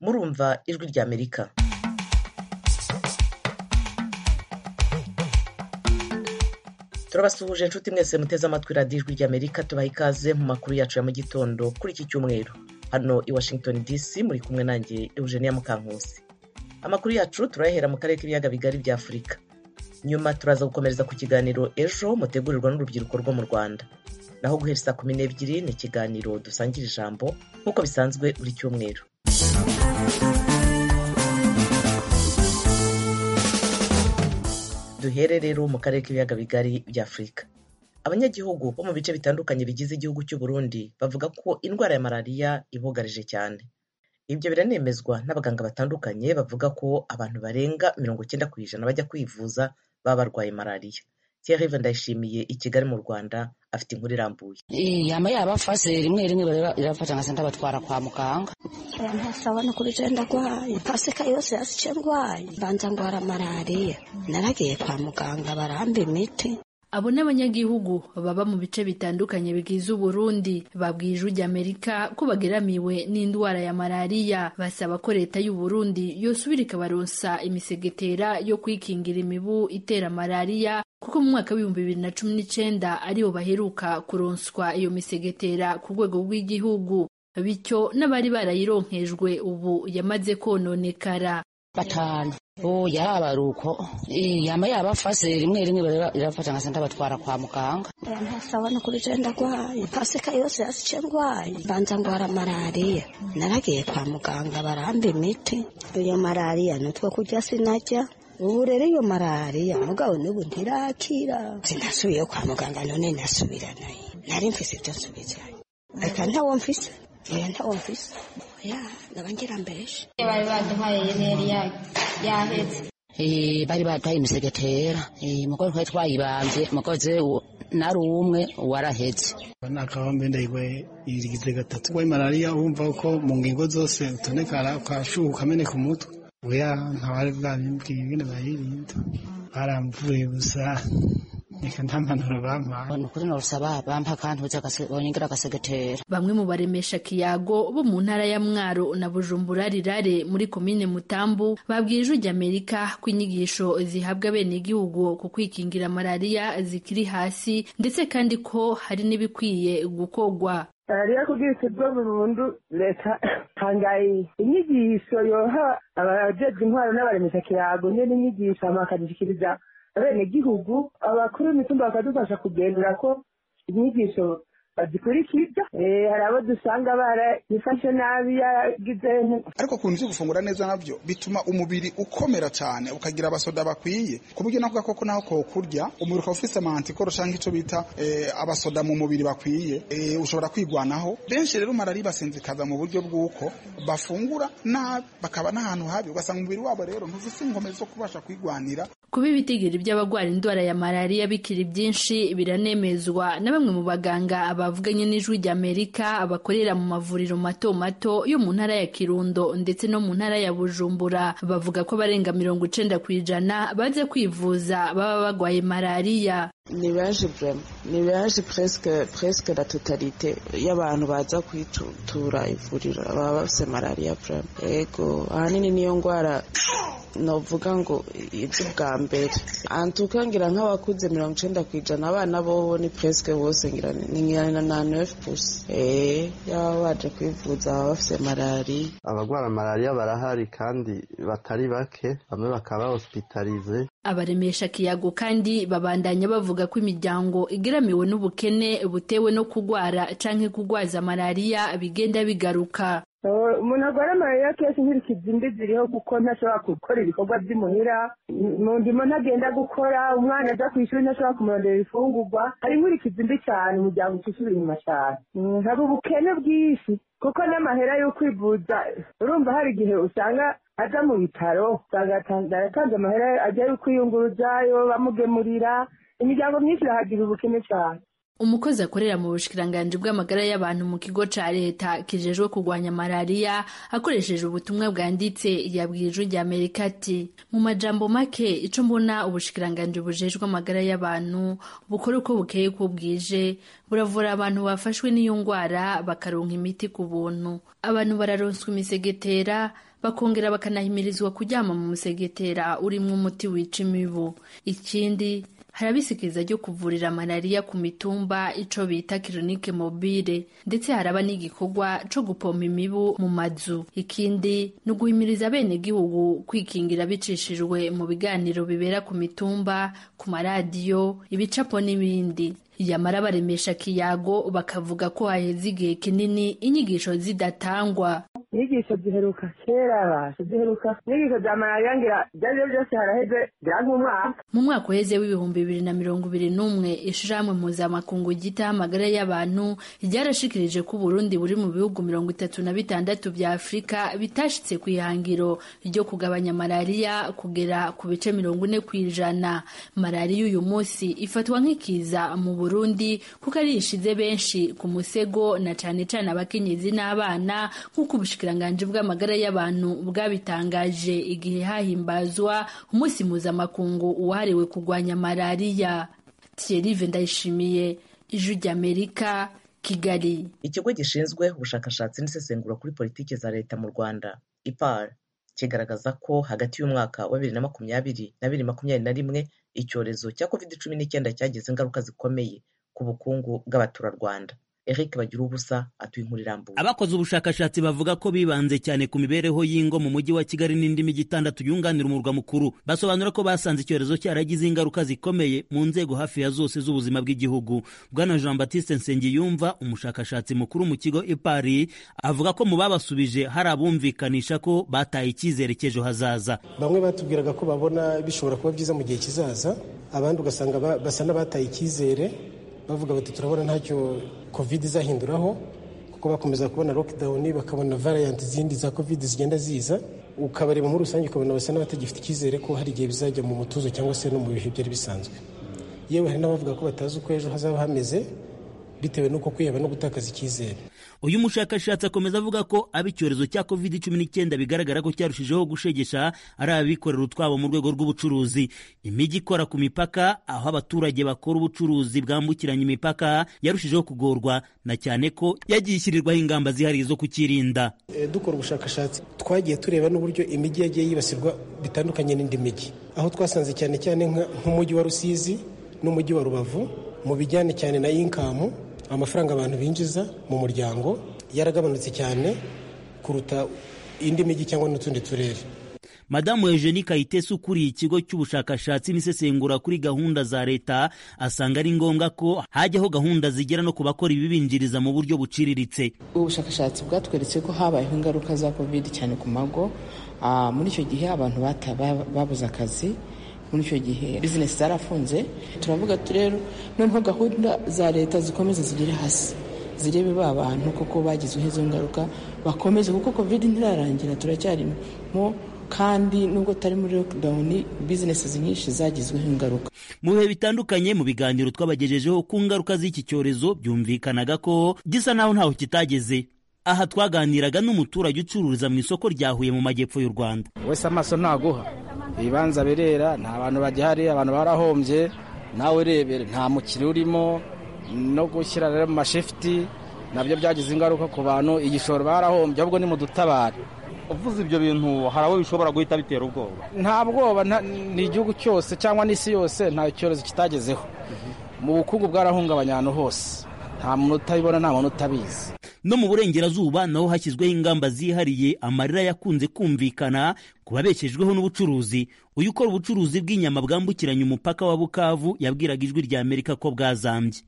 kuva Ijwi ry'Amerika turabasuhuje inshuti mwese muteze amatwi radiyo ijwi ry'amerika tubaha ikaze mu makuru yacu ya mu gitondo kuri iki cyumweru hano i washington dc muri kumwe nanjye eugenia mukankusi amakuru yacu turayahera mu karere k'ibiyaga bigari bya afurika nyuma turaza gukomereza ku kiganiro ejo mutegurirwa n'urubyiruko rwo mu rwanda naho guhera saa kumi n'ebyiri ni ikiganiro dusangira ijambo nk'uko bisanzwe buri cyumweru duhere rero mu karere k'ibiyaga bigari bya afurika abanyagihugu bo mu bice bitandukanye bigize igihugu cy'u Burundi bavuga ko indwara ya malariya ibugarije cyane ibyo biranemezwa n'abaganga batandukanye bavuga ko abantu barenga mirongo icyenda ku ijana bajya kwivuza baba barwaye malariya Thierry Ndayishimiye i Kigali mu Rwanda afite inkuru irambuye yama yabafase rimwe rimwe irabafata nkasa ndabatwara kwa muganga ntasabona uko bigenda ndwaye pasika yose yazi icyo ndwaye mbanza ndwara malariya naragiye kwa muganga baramba imiti abo ni abanyagihugu baba mu bice bitandukanye bigize uburundi babwiye ijwi ry'amerika ko bageramiwe n'indwara ya malariya basaba ko leta y'u Burundi yosubira ikabaronsa imisegetera yo kwikingira imibu itera malariya kuko mu mwaka w'ibihumbi bibiri na cumi n'icenda aribo baheruka kuronswa iyo misegetera ku rwego rw'igihugu bityo n'abari barayironkejwe ubu yamaze kononekara batanu ubu yarabaruko yama yabafase rimwe rimwe irabafata nkasa ndabatwara kwa muganga ntasabona uko bigenda ndwaye pasika yose yazi icyo ndwaye mbanza ndwara malariya naragiye kwa muganga baramba imiti iyo malariya ni utwo kurya sinajya ubu rero iyo malariya mugabo n'ubu ntirakira sinasubiyeyo kwa muganga none nasubira nayo nari mfise ibyo nsubizanye reka ntawo mfise oya ntawo mfise oya ndaba ngira mbeshe bari baduhaye yeri yahetse Eh, bari bataye imisegetera Eh, mugore twari twayibambye mukozi nari umwe warahetse ni akabambe ndayigwaye irigize gatatu urwaye malariya wumva ko mu ngingo zose utonekara ukashuha ukameneka umutwe oya ntawari bwabimbwiye ingene bayirinda baramvuye gusa reka nta mpanuro bampaye ni ukuri norusaba bampa kantuza bonyengira agasegetera bamwe mu baremesha kiyago bo mu ntara ya mwaro na bujumbura rirare muri komine mutambu babwiye ijwi ry'amerika ko inyigisho zihabwa bene igihugu ku kwikingira malariya zikiri hasi ndetse kandi ko hari n'ibikwiye gukorwa malariya kugira ikirwa burundu leta itangaye inyigisho yoha abajejwe intwaro n'abaremesha kirago nyene inyigisho hama bakazishikiriza abenegihugu abakuru b'imitumba bakadufasha kugenzura ko inyigisho bazikurikiza Eh, hari abo dusanga barayifashe nabi yaragize ariko kunzi gufungura neza nabyo bituma umubiri ukomera cyane ukagira abasoda bakwiye ku buryo navuga koko naho kokurya umubiri ukaba ufise amantikoro cyangwa icyo bita eh, abasoda mu mubiri bakwiye eh, ushobora kwigwanaho benshi rero malariya ibasinzikaza mu buryo bw'uko bafungura nabi bakaba n'ahantu habi ugasanga umubiri wabo rero ntuzise ingomero zo kubasha kwigwanira kuba ibitigiri by'abarwara indwara ya malariya bikiri byinshi biranemezwa na bamwe mu baganga bavuganye n'ijwi ry'amerika bakorera mu mavuriro mato mato yo mu ntara ya kirundo ndetse no mu ntara ya bujumbura bavuga ko barenga mirongo icenda ku ijana baza kwivuza baba barwaye malariya ni benshi vraiment ni benshi presque presque la totalité y'abantu baza kwitura ivuriro baba bafite malariya vraiment ego ahanini niyo ndwara novuga ngo ibyo bwa mbere antuka ngira nk'abakuze mirongo icenda ku ijana abana bobo ni presque bose ngira ni ngira ni na neuf pusi eee yaba baje kwivuza baba bafite malariya abarwara malariya barahari kandi batari bake bamwe bakaba hospitalize abaremesha kiyago kandi babandanya bavuga ko imiryango igeramiwe n'ubukene butewe no kugwara canke kugwaza malariya bigenda bigaruka Eh, umuntu arwara malariya kenshi nk'irikiza imbi ziriho kuko ntashobora gukora ibikorwa by'imuhira mu ndimo ntagenda gukora umwana aza ku ishuri ntashobora kumurondera ifungurwa hari nk'irikiza imbi cyane umuryango ucishyura inyuma cyane Mm, hari ubukene bwinshi kuko n'amahera yo kwivuza urumva hari igihe usanga aza mu bitaro usanga yatanze- yaratanze amahera ajya yo kwiyunguruzayo bamugemurira imiryango myinshi irahagira ubukene cyane umukozi akorera mu bushikiranganji bw'amagara y'abantu mu kigo ca leta kijejwe kurwanya malariya akoresheje ubutumwa bwanditse yabwiye ijwi ry'amerika ati mu majambo make ico mbona ubushikiranganji bujejwe amagara y'abantu bukora uko bukeye ko bwije buravura abantu bafashwe n'iyo ngwara bakaronka imiti ku buntu abantu bararonswa imisegetera bakongera bakanahimirizwa kuryama mu musegetera urimo umuti wica imibu ikindi hari abisikiriza ryo kuvurira malariya ku mitumba ico bita kirinike mobile ndetse haraba n'igikorwa co gupompa imibu mu mazu ikindi ni uguhimiriza abenegihugu kwikingira bicishijwe mu biganiro bibera ku mitumba ku maradiyo ibicapo n'ibindi yamara baremesha kiyago bakavuga ko haheze igihe kinini inyigisho zidatangwa inyigisho ziheruka kera basha ziheruka inyigisho za malariya ngira ibyo ari byo byose haraheze biranga umwaka mu mwaka uheze w'ibihumbi bibiri na mirongo ibiri n'umwe ishirahamwe mpuzamakungu ryitaho amagara y'abantu ryarashikirije ko uburundi buri mu bihugu mirongo itatu na bitandatu bya afurika bitashitse ku ihangiro ryo kugabanya malariya kugera ku bice mirongo ine ku ijana malariya uyu munsi ifatwa nk'ikiza mu burundi kuko ari ishize benshi ku musego na cane cane abakenyezi n'abana nk'uko ubushikiranganji bw'amagara y'abantu bwabitangaje igihe hahimbazwa umunsi mpuzamakungu wahariwe kurwanya malariya thierry ndayishimiye ijwi ry'amerika kigali ikigo gishinzwe ubushakashatsi n'isesengura kuri politiki za leta mu rwanda ipar kigaragaza ko hagati y'umwaka wa bibiri na makumyabiri na bibiri makumyabiri na rimwe icyorezo cya covid cumi n'icyenda cyagize ingaruka zikomeye ku bukungu bw'abaturarwanda Eric bagira ubusa atuye inkuru irambuye abakoze ubushakashatsi bavuga ko bibanze cyane ku mibereho y'ingo mu mujyi wa kigali n'indi mijyi itandatu yunganira umurwa mukuru basobanura ko basanze icyorezo cyaragize ingaruka zikomeye mu nzego hafi ya zose z'ubuzima bw'igihugu bwana jean baptiste nsengiyumva umushakashatsi mukuru mu kigo ipari avuga ko mu babasubije hari abumvikanisha ko bataye icyizere cy'ejo hazaza bamwe batubwiraga ko babona bishobora kuba byiza mu gihe kizaza abandi ugasanga basa n'abataye icyizere bavuga bati turabona ntacyo covid izahinduraho kuko bakomeza kubona lockdown bakabona variant zindi za covid zigenda ziza ukabareba muri rusange ukabona basa n'abatagifite icyizere ko hari igihe bizajya mu mutuzo cyangwa se no mu bihe byari bisanzwe yewe hari n'abavuga ko batazi uko ejo hazaba hameze bitewe n'uko kwiheba no gutakaza icyizere uyu mushakashatsi akomeza avuga ko abo icyorezo cya covid cumi n'icyenda bigaragara ko cyarushijeho gushegesha ari abikorera utwabo mu rwego rw'ubucuruzi imijyi ikora ku mipaka aho abaturage bakora ubucuruzi bwambukiranya imipaka yarushijeho kugorwa na cyane ko yagiye ishyirirwaho ingamba zihariye zo kukirinda e, dukora ubushakashatsi twagiye tureba n'uburyo imijyi yagiye yibasirwa bitandukanye n'indi mijyi aho twasanze cyane cyane nk'umujyi wa rusizi n'umujyi wa rubavu mu bijyanye cyane na inkamu amafaranga abantu binjiza mu muryango yaragabanutse cyane kuruta indi mijyi cyangwa n'utundi turere madamu eugenie kayitesi ukuriye ikigo cy'ubushakashatsi n'isesengura kuri gahunda za leta asanga ari ngombwa ko hajyaho gahunda zigera no ku bakora ibibinjiriza mu buryo buciriritse ubushakashatsi bwatweretse ko habayeho ingaruka za covid cyane ku mago muri icyo gihe abantu babuze akazi muri icyo gihe bizinesi zarafunze turavuga rero noneho gahunda za leta zikomeza zigere hasi zirebe ba bantu kuko bagizweho izo ngaruka bakomeze kuko kovide ntirarangira turacyarimo kandi nubwo tari muri lockdown bizinesi nyinshi zagizweho ingaruka mu bihe bitandukanye mu biganiro twabagejejeho ku ngaruka z'iki cyorezo byumvikanaga ko gisa naho ntaho kitageze aha twaganiraga n'umuturage ucururiza mu isoko rya huye mu majyepfo y'u rwanda wese amaso naguha ibibanza birera nta bantu bagihari abantu barahombye nawe urebere nta mukiri urimo no gushyira rero mu mashifuti nabyo byagize ingaruka ku bantu igishoro barahombye ahubwo ni mu dutabare uvuze ibyo bintu hari abo bishobora guhita bitera ubwoba nta bwoba ni igihugu cyose cyangwa n'isi yose nta cyorezo kitagezeho mu bukungu bwarahungabanya ahantu hose nta muntu utabibona nta muntu utabizi no mu burengerazuba naho hashyizweho ingamba zihariye amarira yakunze kumvikana ku babeshejweho n'ubucuruzi uyu ukora ubucuruzi bw'inyama bwambukiranya umupaka wa bukavu yabwiraga ijwi rya amerika ko bwazambye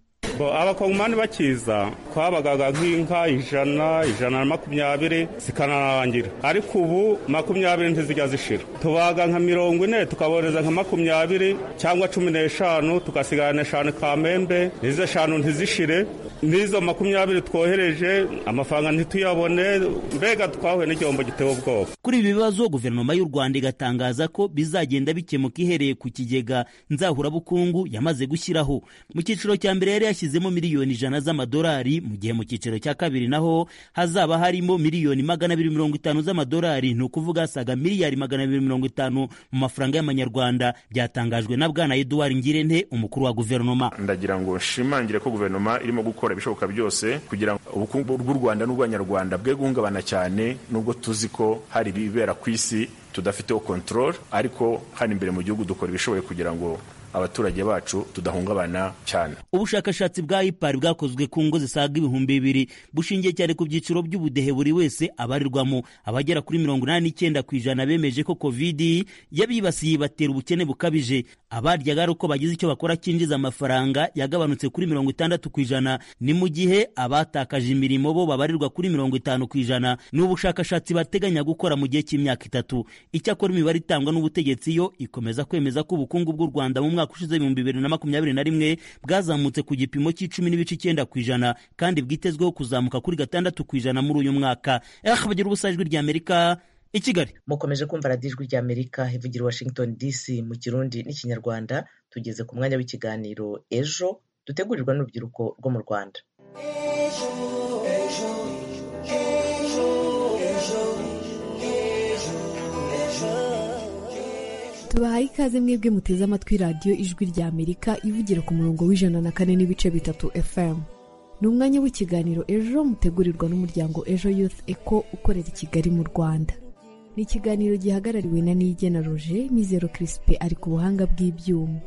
abakongomani bakiza twabagaga nk'inka ijana ijana na makumyabiri zikanarangira ariko ubu makumyabiri ntizijya zishira tubaga nka mirongo ine tukaboreza nka makumyabiri cyangwa cumi n'eshanu tugasigana eshanu kamembe n'izo eshanu ntizishire n'izo makumyabiri twohereje amafaranga ntituyabone mbega twahuye n'igihombo gitewe ubwoba kuri ibi bibazo guverinoma y'u rwanda igatangaza ko bizagenda bikemuka ihereye ku kigega nzahurabukungu yamaze gushyiraho mu cyiciro cya mbere yari yashyizemo miliyoni ijana z'amadolari mu gihe mu cyiciro cya kabiri naho hazaba harimo miliyoni magana abiri mirongo itanu z'amadolari ni ukuvuga asaga miliyari magana abiri mirongo itanu mu mafaranga y'amanyarwanda byatangajwe na bwana eduard ngirente umukuru wa guverinoma ndagira ngo nshimangire ko guverinoma irimo gukora gukora ibishoboka byose kugira ngo ubukungu bw'u rwanda n'ubw'abanyarwanda bwe guhungabana cyane nubwo tuzi ko hari ibibera ku isi tudafiteho kontorore ariko hano imbere mu gihugu dukora ibishoboye kugira ngo abaturage bacu tudahungabana cyane ubushakashatsi bwa ipari bwakozwe ku ngo zisaga ibihumbi bibiri bushingiye cyane ku byiciro by'ubudehe buri wese abarirwamo abagera kuri mirongo inani n'icyenda ku ijana bemeje ko kovidi yabibasiye ibatera ubukene bukabije abaryaga ari uko bagize icyo bakora cyinjiza amafaranga yagabanutse kuri mirongo itandatu ku ijana ni mu gihe abatakaje imirimo bo babarirwa kuri mirongo itanu ku ijana ni ubushakashatsi bateganya gukora mu gihe cy'imyaka itatu icyakora imibare itangwa n'ubutegetsi yo ikomeza kwemeza ko ubukungu bw'u rwanda mu mwaka umwaka ushize ibihumbi bibiri na makumyabiri na rimwe bwazamutse ku gipimo cy'icumi n'ibice icyenda ku ijana kandi bwitezweho kuzamuka kuri gatandatu ku ijana muri uyu mwaka eh bagira ubusa ijwi ry'amerika i kigali mukomeje kumva radiyo ijwi ry'amerika ivugira washington dc mu kirundi n'ikinyarwanda tugeze ku mwanya w'ikiganiro ejo dutegurirwa n'urubyiruko rwo mu rwanda tubahaye ikaze mwebwe muteze amatwi radiyo ijwi rya amerika ivugira ku murongo w'ijana na kane n'ibice bitatu fm ni umwanya w'ikiganiro ejo mutegurirwa n'umuryango ejo youth eco ukorera i kigali mu rwanda ni ikiganiro gihagarariwe na niyigena roje mizero kirisipe ari ku buhanga bw'ibyuma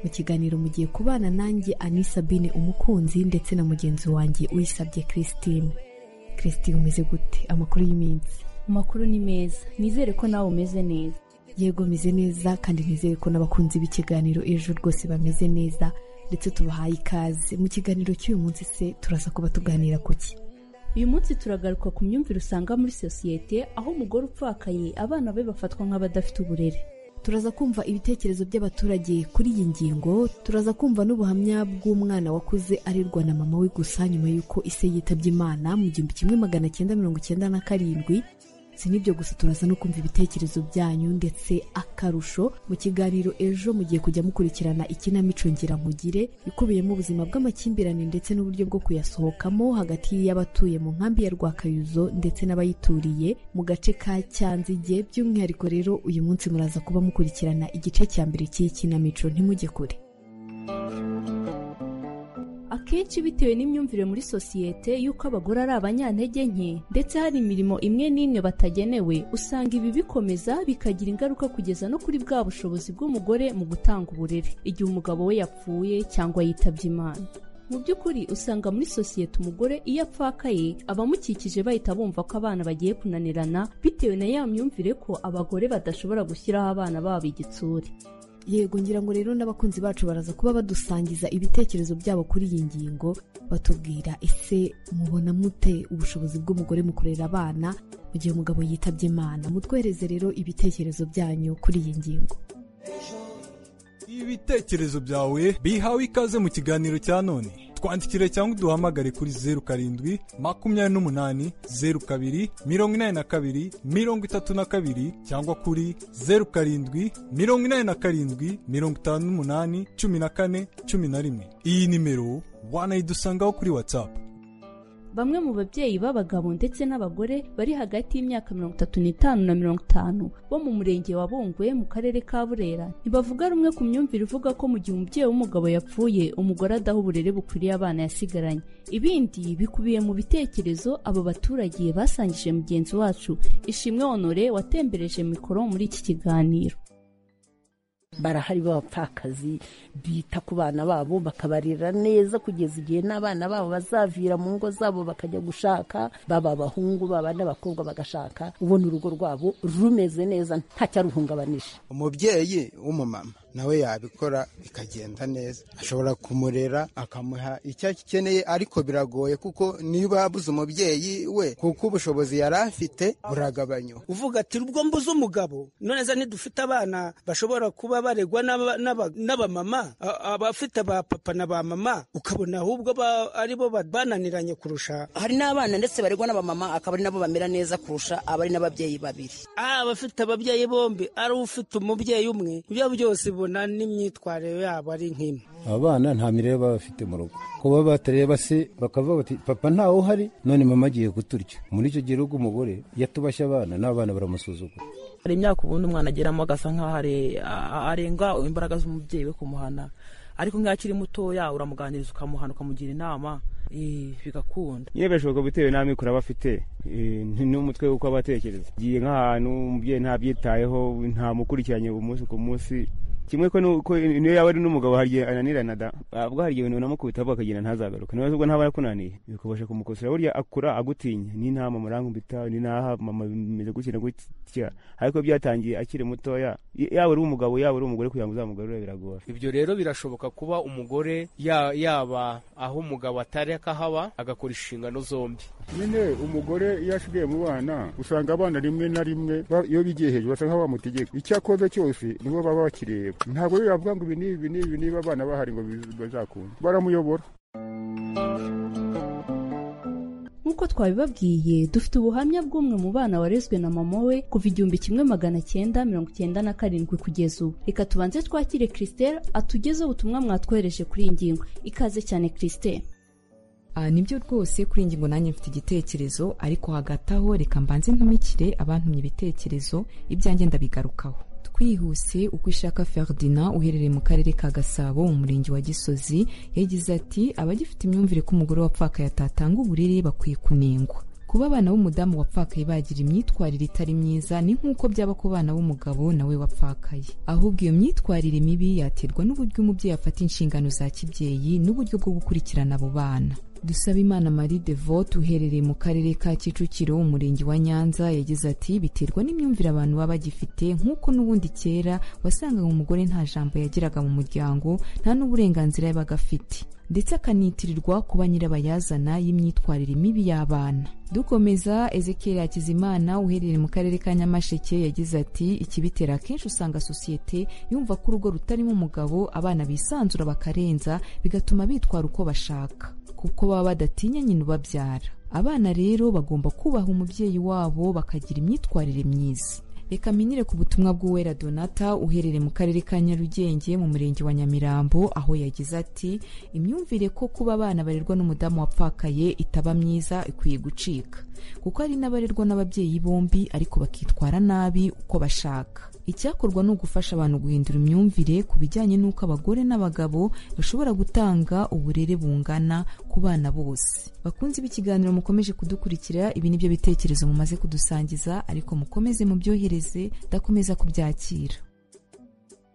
mu kiganiro mugiye kubana nanjye ani sabine umukunzi ndetse na mugenzi wanjye uyisabye christine christine umeze gute amakuru y'iminsi amakuru ni meza nizere ko nawe umeze neza yego meze neza kandi nizere ko n'abakunzi b'ikiganiro ejo rwose bameze neza ndetse tubahaye ikaze mu kiganiro cy'uyu munsi se turasa kuba tuganira ku ki uyu munsi turagaruka ku myumvire usanga muri sosiyete aho umugore upfakaye abana be bafatwa nk'abadafite uburere turaza kumva ibitekerezo by'abaturage kuri iyi ngingo turaza kumva n'ubuhamya bw'umwana wakuze arirwa na mama we gusa nyuma y'uko ise yitabye imana mu gihumbi kimwe magana cyenda mirongo cyenda na karindwi si n'ibyo gusa turaza no kumva ibitekerezo byanyu ndetse akarusho mu kiganiro ejo mugiye kujya mukurikirana ikinamico ngiramugire ikubiyemo ubuzima bw'amakimbirane ndetse n'uburyo bwo kuyasohokamo hagati y'abatuye mu nkambi ya rwakayuzo ndetse n'abayituriye mu gace ka cyanzige by'umwihariko rero uyu munsi muraza kuba mukurikirana igice cya mbere cy'iyi kinamico ntimujye kure akenshi bitewe n'imyumvire muri sosiyete y'uko abagore ari abanyantege nke ndetse hari imirimo imwe n'imwe batagenewe usanga ibi bikomeza bikagira ingaruka kugeza no kuri bwa bushobozi bw'umugore mu gutanga uburere igihe umugabo we yapfuye cyangwa yitabye imana mu by'ukuri usanga muri sosiyete umugore iyo apfakaye abamukikije bahita bumva ko abana bagiye kunanirana bitewe na ya myumvire ko abagore badashobora gushyiraho abana babo igitsure yego ngira ngo rero n'abakunzi bacu baraza kuba badusangiza ibitekerezo byabo kuri iyi ngingo batubwira ese mubona mute ubushobozi bw'umugore mu kurera abana mu gihe umugabo yitabye imana mutwereze rero ibitekerezo byanyu kuri iyi ngingo ibitekerezo byawe bihawe ikaze mu kiganiro cya none twandikire cyangwa uduhamagare kuri zeru karindwi makumyabiri n'umunani zeru kabiri mirongo inani na kabiri mirongo itatu na kabiri cyangwa kuri zeru karindwi mirongo inani na karindwi mirongo itanu n'umunani cumi na kane cumi na rimwe iyi nimero wanayidusangaho kuri watsapu bamwe mu babyeyi b'abagabo ndetse n'abagore bari hagati y'imyaka mirongo itatu n'itanu na mirongo itanu bo mu murenge wa bungwe mu karere ka burera ntibavuga rumwe ku myumvire ivuga ko mu gihe umubyeyi w'umugabo yapfuye umugore adaha uburere bukwiriye abana yasigaranye ibindi bikubiye mu bitekerezo abo baturage basangije mugenzi wacu ishimwe honore watembereje mikoro muri iki kiganiro barahari b'abapfakazi bita ku bana babo bakabarera neza kugeza igihe n'abana babo bazavira mu ngo zabo bakajya gushaka baba abahungu baba n'abakobwa bagashaka ubona urugo rwabo rumeze neza ntacyaruhungabanije umubyeyi w'umumama nawe yabikora bikagenda neza ashobora kumurera akamuha icyo akeneye ariko biragoye kuko niba yabuze umubyeyi we kuko ubushobozi yari afite buragabanywa uvuga ati ubwo mbuze umugabo noneza nidufite abana bashobora kuba baregwa n'abamama abafite ba papa na ba mama ukabona ahubwo aribo bananiranye kurusha hari n'abana ndetse baregwa n'abamama akaba ari nabo bamera neza kurusha abari n'ababyeyi babiri abafite ababyeyi bombi ari ufite umubyeyi umwe ibyo byose ubona n'imyitwarire yabo ari nk'imwe abana nta mirire baba bafite mu rugo kuba batareba se bakavuga bati papa ntawe uhari none mama agiye kuturya muri icyo gihe rugo umugore yatubashye abana n'abana baramusuzugura hari imyaka ubundi umwana ageramo agasa nk'aho arenga imbaraga z'umubyeyi we kumuhana ariko nk'iyo akiri mutoya uramuganiriza ukamuhana ukamugira inama bigakunda nyine birashoboka bitewe n'amikoro aba afite eh, n- n'umutwe w'uko aba atekereza giye nk'ahantu umubyeyi ntabyitayeho ntamukurikiranye umunsi ku munsi kimwe ko nuko niyo yaba ari n'umugabo hari igihe ananirana da ubwo hari igihe unamukubita ahubwo akagenda ntazagaruke niba ubwo ntaba yakunaniye bikabasha kumukosora burya akura agutinya ni nta mama urankumbita ni naha mama bimeze gutya na gutya ariko iyo byatangiye akiri mutoya y- yaba ari umugabo yaba ari umugore kugira ngo uzamugarure biragora ibyo rero birashoboka kuba umugore ya- yaba aho umugabo atari akahaba agakora inshingano zombi nyine umugore iyo asigaye mu bana usanga abana rimwe na rimwe ba- iyo bigiye hejuru basa nk'aho bamutegeka icyo akoze cyose nibo baba bakireba ntabwo rero yavuga ngo ibi n'ibi n'ibi niba abana bahari ngo biz- bazakunda baramuyobora nk'uko twabibabwiye dufite ubuhamya bw'umwe mu bana warezwe na mama we kuva igihumbi kimwe magana cyenda mirongo icyenda na karindwi kugeza ubu reka tubanze twakire christelle atugeze ubutumwa mwatwohereje kuri iyi ngingo ikaze cyane christelle Ah, nibyo rwose kuri iyi ngingo nanjye mfite igitekerezo ariko hagati aho reka mbanze ntumikire abantumye ibitekerezo ibyanjye ndabigarukaho twihuse uko ishaka ferdinand uherereye mu karere ka gasabo mu murenge wa gisozi yagize ati abagifite imyumvire ko umugore wapfakaye atatanga uburere bakwiye kunengwa kuba abana b'umudamu wapfakaye bagira imyitwarire itari myiza ni nk'uko byaba ku bana b'umugabo nawe wapfakaye ahubwo iyo myitwarire mibi yaterwa n'uburyo umubyeyi afata inshingano za kibyeyi n'uburyo bwo gukurikirana abo bana Dusabimana Marie Devote uherereye mu karere ka Kicukiro umurenge wa Nyanza yagize ati biterwa n'imyumvire abantu baba bagifite nk'uko n'ubundi kera wasangaga umugore nta jambo yagiraga mu muryango nta n'uburenganzira yabaga afite ndetse akanitirirwa kuba nyirabayazana y'imyitwarire mibi y'abana dukomeza ezekiel hakizimana uherereye mu karere ka nyamasheke yagize ati ikibitera akenshi usanga sosiyete yumva ko urugo rutarimo umugabo abana bisanzura bakarenza bigatuma bitwara uko bashaka kuko baba badatinya nyina ubabyara abana rero bagomba kubaha umubyeyi wabo bakagira imyitwarire myiza reka minire ku butumwa bw'uwera donata uherereye mu karere ka nyarugenge mu murenge wa nyamirambo aho yagize ati imyumvire ko kuba abana barerwa n'umudamu wapfakaye itaba myiza ikwiye gucika kuko hari n'abarerwa n'ababyeyi bombi ariko bakitwara nabi uko bashaka icyakorwa ni ugufasha abantu guhindura imyumvire ku bijyanye n'uko abagore n'abagabo bashobora gutanga uburere bungana ku bana bose bakunze b'ikiganiro mukomeje kudukurikira ibi ni byo bitekerezo mumaze kudusangiza ariko mukomeze mubyohereze ndakomeza kubyakira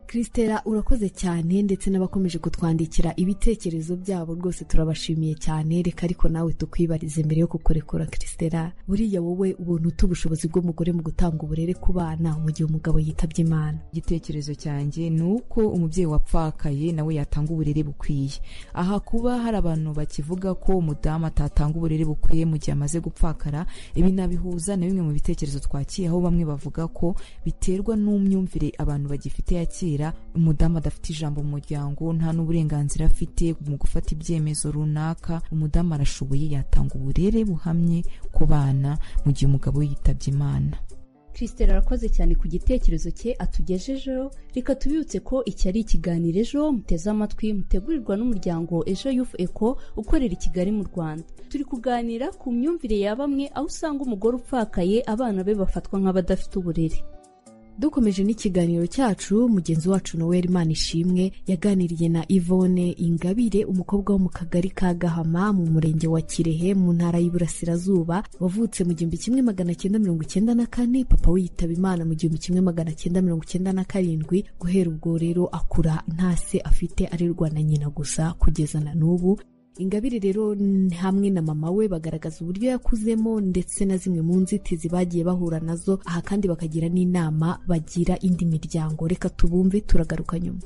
Christella urakoze cyane ndetse n'abakomeje kutwandikira ibitekerezo byabo rwose turabashimiye cyane reka ariko nawe tukwibarize mbere yo kukurekura Christella buriya wowe ubona uta ubushobozi bw'umugore mu gutanga uburere ku bana mu gihe umugabo yitabye Imana igitekerezo cyanjye ni uko umubyeyi wapfakaye nawe yatanga uburere bukwiye aha kuba hari abantu bakivuga ko umudamu atatanga uburere bukwiye mu gihe amaze gupfakara ibi nabihuza na bimwe mu bitekerezo twakiye aho bamwe bavuga ko biterwa n'umyumvire abantu bagifite ya kera umudamu adafite ijambo mu muryango nta n'uburenganzira afite mu gufata ibyemezo runaka umudamu arashoboye yatanga uburere buhamye ku bana mu gihe umugabo we yitabye imana christelle arakoze cyane ku gitekerezo cye atugejejeho reka tubibutse ko iki ari ikiganiro ejo muteze amatwi mutegurirwa n'umuryango ejo yufu eko ukorera i kigali mu rwanda turi kuganira ku myumvire ya bamwe aho usanga umugore upfakaye abana be bafatwa nk'abadafite uburere dukomeje n'ikiganiro cyacu mugenzi wacu noel manishimwe yaganiriye na yvonne ingabire umukobwa wo mu kagari ka gahama mu murenge wa kirehe mu ntara y'iburasirazuba wavutse mu gihumbi kimwe magana cyenda mirongo icyenda na kane papa we yitaba imana mu gihumbi kimwe magana cyenda mirongo icyenda na karindwi guhera ubwo rero akura nta se afite arerwa na nyina gusa kugeza na n'ubu ingabire rero n- hamwe na mama we bagaragaza uburyo yakuzemo ndetse na zimwe mu nzitizi bagiye bahura nazo aha kandi bakagira n'inama bagira indi miryango reka tubumve turagaruka nyuma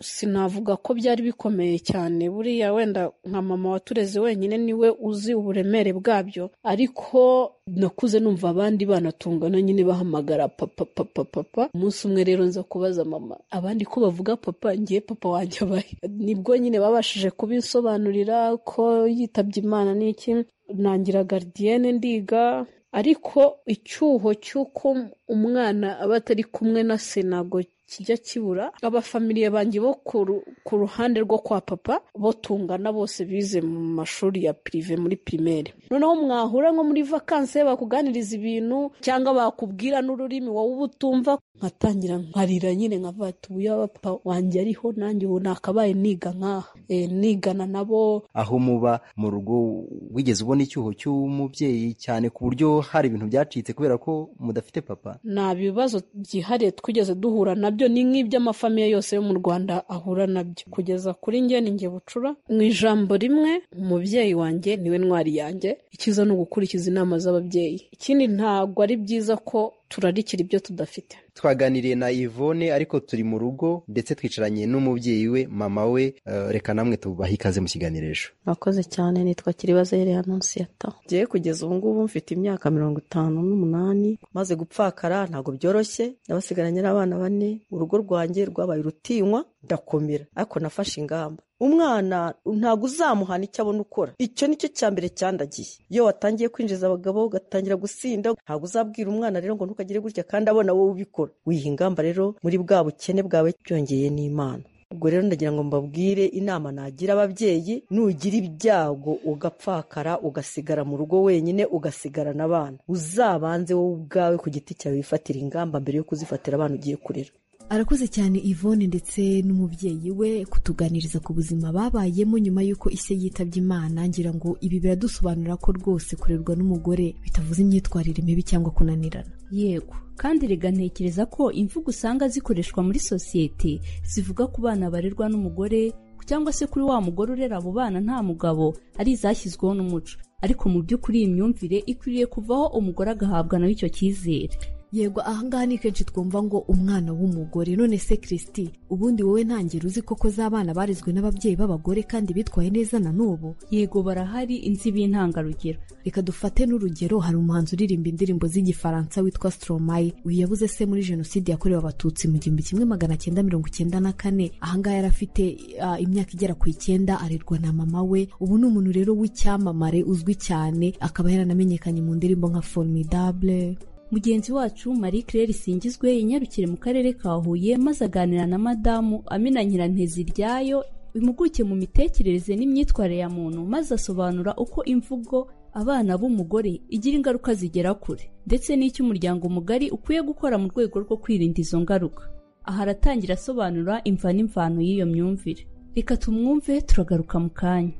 sinavuga ko byari bikomeye cyane buriya wenda nka mama watureze wenyine niwe uzi uburemere bwabyo ariko nakuze numva abandi bana tungana nyine bahamagara papa papa papa umunsi umwe rero nza kubaza mama abandi ko bavuga papa ngiye papa wanjye abahe nibwo nyine babashije kubisobanurira ko yitabye imana n'iki nangira garidiyene ndiga ariko icyuho cy'uko umwana aba atari kumwe na se ntabwo kijya kibura abafamiliye banjye bo ku ru- ku ruhande rwo kwa papa bo tungana bose bize mu mashuri ya pirive muri pirimeri noneho mwahura nko muri vakanse bakuganiriza ibintu cyangwa bakubwira n'ururimi wowe uba utumva nkatangira nkarira nyine nkavuga ati ubu papa wanjye ariho nanjye ubu nakabaye niga nkaha Eh, nigana nabo aho muba mu rugo wigeze ubona icyuho cy'umubyeyi cyane ku buryo hari ibintu byacitse kubera ko mudafite papa nta bibazo byihariye twigeze duhura nabyo ni nk'iby'amafamiye yose yo mu rwanda ahura nabyo kugeza kuri njye ni njye bucura mu ijambo rimwe umubyeyi wanjye niwe ntwari yanjye icyiza ni ugukurikiza inama z'ababyeyi ikindi ntabwo ari byiza ko turarikira ibyo tudafite twaganiriye na Yvonne ariko turi mu rugo ndetse twicaranye n'umubyeyi we mama we eh, reka namwe tubahe ikaze mu kiganirisho mwakoze cyane nitwa kiribaza yere anonsiyata ngewe kugeza ubu ngubu mfite imyaka mirongo itanu n'umunani maze gupfakara ntabwo byoroshye nabasigaranye n'abana bane urugo rwanjye rwabaye urutinywa ndakomera ariko nafashe ingamba umwana ntabwo uzamuhana icyo abona ukora icyo ni cyo cya mbere cyandagiye iyo watangiye kwinjiza abagabo ugatangira gusinda ntabwo uzabwira umwana rero ngo ntukagire gutya kandi abona wowe ubikora wiha ingamba rero muri bwa bukene bwawe byongeye n'imana ubwo rero ndagira ngo mbabwire inama nagira ababyeyi nugira ibyago ugapfakara ugasigara mu rugo wenyine ugasigarana abana uzabanze wowe ubwawe ku giti cyawe wifatira ingamba mbere yo kuzifatira abana ugiye kurera arakoze cyane Yvonne ndetse n'umubyeyi we kutuganiriza ku buzima babayemo nyuma y'uko ise yitabye imana ngira ngo ibi biradusobanura ko rwose kurerwa n'umugore bitavuze imyitwarire mibi cyangwa kunanirana yego kandi rega ntekereza ko imvugo usanga zikoreshwa muri sosiyete zivuga ku bana barerwa n'umugore cyangwa se kuri wa mugore urera abo bana nta mugabo ari izashyizweho n'umuco ariko mu by'ukuri iyi myumvire ikwiriye kuvaho umugore agahabwa nawe icyo cyizere yego ahangaha ni kenshi twumva ngo umwana w'umugore none se kirisiti ubundi wowe ntangero uzi koko z'abana barezwe n'ababyeyi b'abagore kandi bitwaye neza na n'ubu yego barahari inzi b'intangarugero reka dufate n'urugero hari umuhanzi uririmba indirimbo z'igifaransa witwa stromae uyu yabuze se muri jenoside yakorewe abatutsi mu gihumbi kimwe magana cyenda mirongo icyenda na kane ahangaha yari afite ah, imyaka igera ku icyenda arerwa na mama we ubu ni umuntu rero w'icyamamare uzwi cyane akaba yaranamenyekanye mu ndirimbo nka formidable mugenzi wacu marie claire singizwe inyarukire mu karere ka huye maze aganira na madamu amina nyirantezi ryayo impuguke mu mitekerereze n'imyitwarire ya muntu maze asobanura uko imvugo abana b'umugore igira ingaruka zigera kure ndetse n'icyo umuryango mugari ukwiye gukora mu rwego rwo kwirinda izo ngaruka aha aratangira asobanura imva n'imvano y'iyo myumvire reka tumwumve turagaruka mu kanya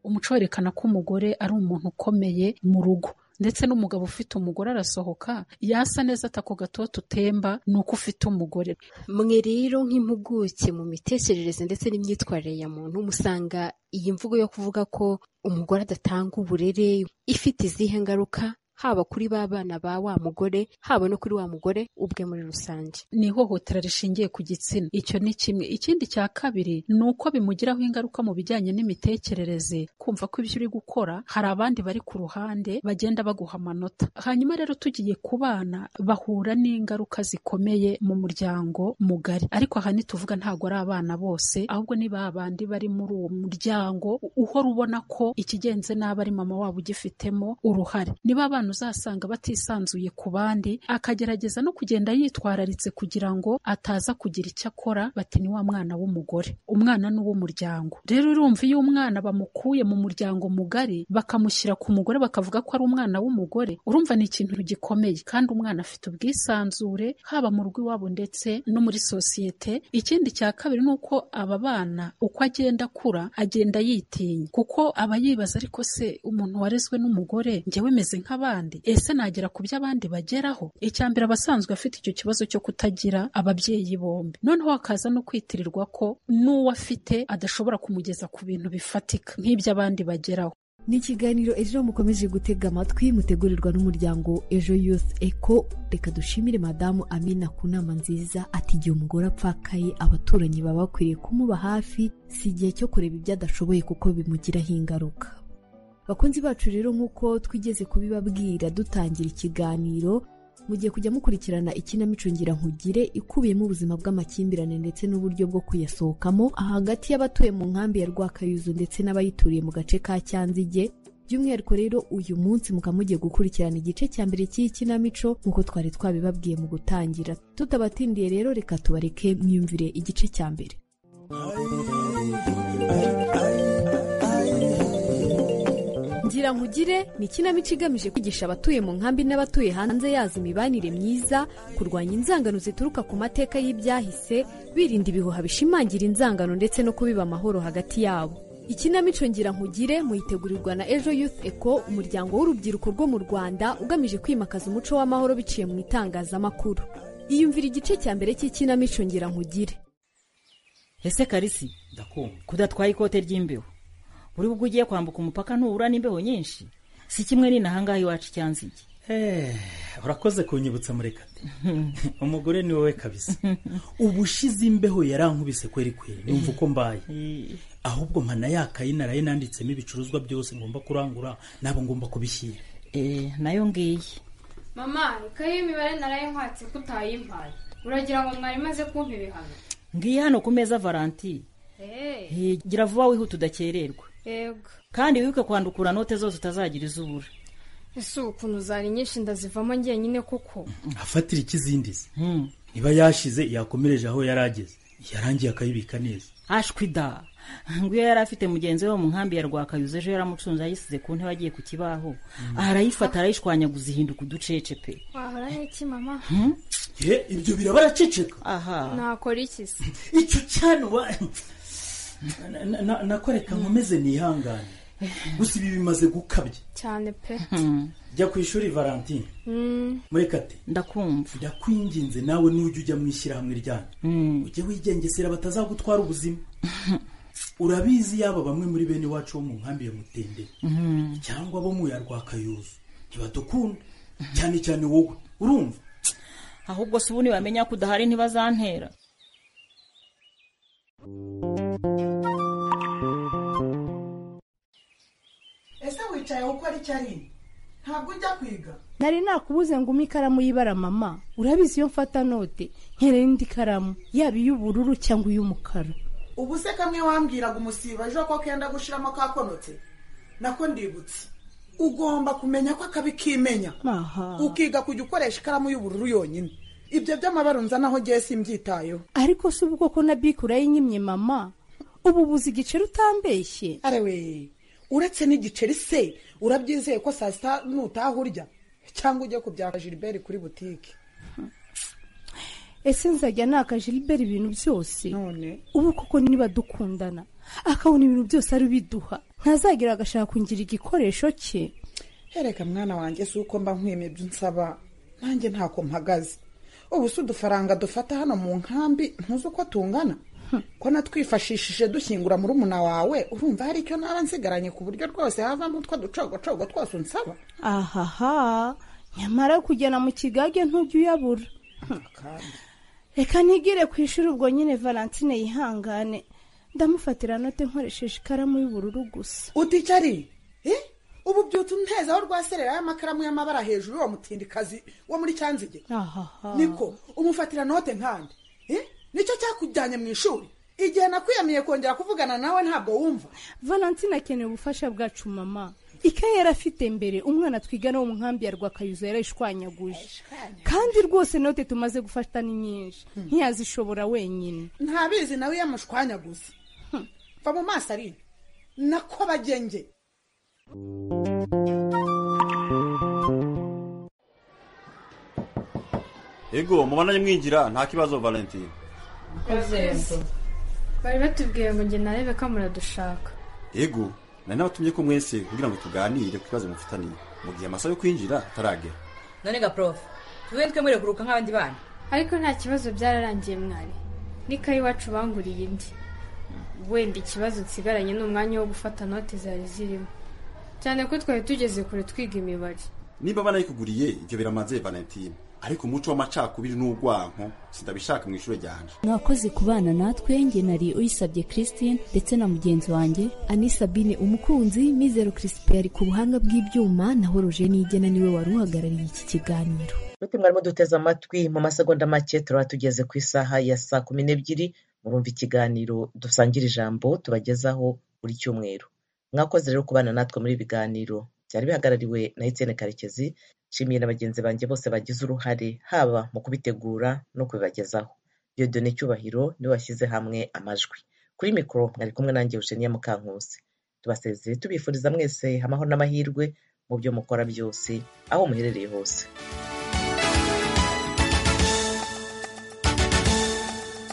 umuco werekana ko umugore ari umuntu ukomeye mu rugo ndetse n'umugabo ufite umugore arasohoka yasa neza atako gatoto utemba ni uko ufite umugore mwe rero nk'impuguke mu mitekerereze ndetse n'imyitwarire ya muntu musanga iyi mvugo yo kuvuga ko umugore adatanga uburere ifite izihe ngaruka haba kuri ba bana ba wa mugore haba no kuri wa mugore ubwe muri rusange ni ihohotera rishingiye ku gitsina icyo ni kimwe ikindi cya kabiri ni uko bimugiraho ingaruka mu bijyanye n'imitekerereze kumva ko ibyo uri gukora hari abandi bari ku ruhande bagenda baguha amanota hanyuma rero tugiye ku bana bahura n'ingaruka zikomeye mu muryango mugari ariko aha ntituvuga ntabwo ari abana bose ahubwo ni ba bandi bari muri uwo muryango uhora ubona ko ikigenze nabi ari mama wabo ugifitemo uruhare niba abana uzasanga batisanzuye ku bandi akagerageza no kugenda yitwararitse kugira ngo ataza kugira icyo akora bati ni wa mwana w'umugore umwana ni uw'umuryango rero urumva iyo umwana bamukuye mu muryango mugari bakamushyira ku mugore bakavuga ko ari umwana w'umugore urumva ni ikintu gikomeye kandi umwana afite ubwisanzure haba mu rugo iwabo ndetse no muri sosiyete ikindi cya kabiri ni uko aba bana uko agenda akura agenda yitinya kuko aba yibaza ariko se umuntu warezwe n'umugore njyewe meze nk'abandi ese nagera ku byo abandi bageraho icya mbere aba asanzwe afite icyo kibazo cyo kutagira ababyeyi bombi noneho hakaza no kwitirirwa ko n'uwo afite adashobora kumugeza ku bintu bifatika nk'ibyo abandi bageraho ni ikiganiro ejo mukomeje gutega amatwi mutegurirwa n'umuryango ejo youth eco reka dushimire madamu amina ku nama nziza ati igihe umugore apfakaye abaturanyi baba bakwiriye kumuba hafi si igihe cyo kureba ibyo adashoboye kuko bimugiraho ingaruka bakunzi bacu rero nk'uko twigeze kubibabwira dutangira ikiganiro mugiye kujya mukurikirana ikinamico nkugire ikubiyemo ubuzima bw'amakimbirane ndetse n'uburyo bwo kuyasohokamo hagati y'abatuye mu nkambi ya rwakayuzu ndetse n'abayituriye mu gace ka cyanzige by'umwihariko rero uyu munsi mukaba mugiye gukurikirana igice cya mbere cy'iyi kinamico nk'uko twari twabibabwiye mu gutangira tutabatindiye rero reka tubareke mwiyumvire igice cya mbere ngira nkugire ni ikinamico igamije kwigisha abatuye mu nkambi n'abatuye hanze yazo imibanire myiza kurwanya inzangano zituruka ku mateka y'ibyahise birinda ibihuha bishimangira inzangano ndetse no kubiba amahoro hagati yabo ikinamico ngira nkugire muyitegurirwa na ejo youth eco umuryango w'urubyiruko rwo mu rwanda ugamije kwimakaza umuco w'amahoro biciye mu itangazamakuru iyumvira igice cya mbere cy'ikinamico ngira nkugire ese karisi ndakumva kudatwara ikote ry'imbeho buri ubwo ugiye kwambuka umupaka ntubura n'imbeho nyinshi si kimwe n'inahangaha iwacu cyanzige Eh, urakoze kunyibutsa murekate umugore ni wowe kabisa ubushize imbeho yarankubise kweri kweri numva uko mbaye ahubwo mpana yakaye naraye nanditsemo ibicuruzwa byose ngomba kurangura nabo ngomba kubishyira nayo ngiyi mama ikayi y'imibare narayinkatse ko utayimpaye uragira ngo mwari maze kumpa ibihano ngiyi hano ku meza varanti eee Eh, gira vuba wihuta udakererwa yego kandi wibuke kwandukura note zose utazagira izubura ese ubu ukuntu zari nyinshi ndazivamo njyenyine kuko afatira ikizindizi niba yashize yakomereje aho yari ageze yarangiye akayibika neza ashwida ngwiyo yari afite mugenzi we wo mu nkambi ya rwakayuze ejo yaramucunze ayisize ku ntebe agiye ku kibaho arayifata arayishwanyaguza ihinduka uducece pe wahora n'iki mama ye ibyo biraba araceceka aha nakora iki se icyo cyane wa Na- na- nakoreka nkomeze nihangane gusa ibi bimaze gukabya cyane pe jya ku ishuri valentine Mm. murekate ndakumva ndakwinginze nawe nujya ujya mu ishyirahamwe ryanyu ujye wigengesera batazagutwara ubuzima urabizi yaba bamwe muri bene iwacu bo mu nkambi ya mutendere Mhm. cyangwa bo mu ya rwakayuzu ntibadukunda cyane cyane wowe urumva ahubwo si ubu nibamenya ko udahari ntibazantera ese wicaye gukora icyo ari ntabwo ujya kwiga nari nakubuze ngo umpe ikaramu y'ibara mama urabizi iyo mfata note nkenera indi karamu yaba iy'ubururu cyangwa iy'umukara ubu se kamwe wambwiraga umusiba ejo ko kenda gushiramo kakonotse nako ndibutse ugomba kumenya ko akabi kimenya aha ukiga kujya ukoresha ikaramu y'ubururu yonyine ibyo by'amabara nzanaho ngiye simbyitayeho ariko si ubwoko na bike urayinyimye mama ubu buzi igiceri utambeshye arewe uretse n'igiceri se urabyizeye ko saa sita nutaha urya cyangwa ujye kubyaka jiliberi kuri butike ese nzajya nakaje libera ibintu byose none ubu koko niba dukundana akabona ibintu byose ari biduha ntazagira agashaka kungira igikoresho cye hereka mwana wanjye si uko mba nkwimye ibyo unsaba nanjye ntako mpagaze ubu si udufaranga dufata hano mu nkambi ntuzi uko tungana ko natwifashishije dushyingura muri umuna wawe urumva hari icyo naba nsigaranye ku buryo rwose havamo utwo ducogocogo twose unsaba ahaha nyamara kugera mu kigage ntujya uyabura reka ntigire ku ishuri ubwo nyine valentine yihangane ndamufatira note nkoresheje ikaramu y'ubururu gusa uticari ubu byutse unteza aho rwaserera y'amakaramu y'amabara hejuru y'uwo mutindikazi wo muri cyanzige ahaha niko umufatira note nkande Eh? nicyo cyakujyanye mu ishuri igihe nakwiyamiye kongera kuvugana nawe ntabwo wumva valentine akeneye ubufasha bwacu mama ikaye yari afite mbere umwana twigana wo mu nkambi ya rwakayuzo yarayishwanyaguje kandi rwose note tumaze gufata ni nyinshi ntiyazishobora wenyine ntabizi nawe yamushwanyaguza va mu maso ari nako bagenge ego mubonanye mwinjira nta kibazo valentine Urakoze. bari batubwiye ngo njye narebe ko muradushaka ego nari nabatumye ko mwese kugira ngo tuganire ku kibazo mufitaniye mu gihe amasaha yo kwinjira ataragera none ga prof tube twe muri kuruka nk'abandi bana ariko nta kibazo byararangiye mwari n'ikayi iwacu banguriye indi wenda ikibazo nsigaranye ni umwanya wo gufata note zari zirimo cyane ko twari tugeze kure twiga imibare niba banayikuguriye ibyo biramaze valentine ariko umuco w'amacakubiri n'urwanko sindabishaka mu ishuri ryanje mwakoze kubana natwe njye nari uyisabye christine ndetse na mugenzi wanjye ani sabine umukunzi mizero kirisipe yari ku buhanga bw'ibyuma naho rojeni igena niwe wari uhagarariye iki kiganiro Mwete mwarimo duteze amatwi mu masegonda make turaba tugeze ku isaha ya saa kumi n'ebyiri murumva ikiganiro dusangira ijambo tubagezaho buri cyumweru mwakoze rero kubana natwe muri ibi biganiro byari bihagarariwe na Etienne Karekezi nshimiye na bagenzi banjye bose bagize uruhare haba mu kubitegura no kubibagezaho Dieudonne Cyubahiro niwe washyize hamwe amajwi kuri mikoro mwari kumwe nanjye Eugenia Mukankusi tubasezeye tubifuriza mwese amahoro n'amahirwe mu byo mukora byose aho muherereye hose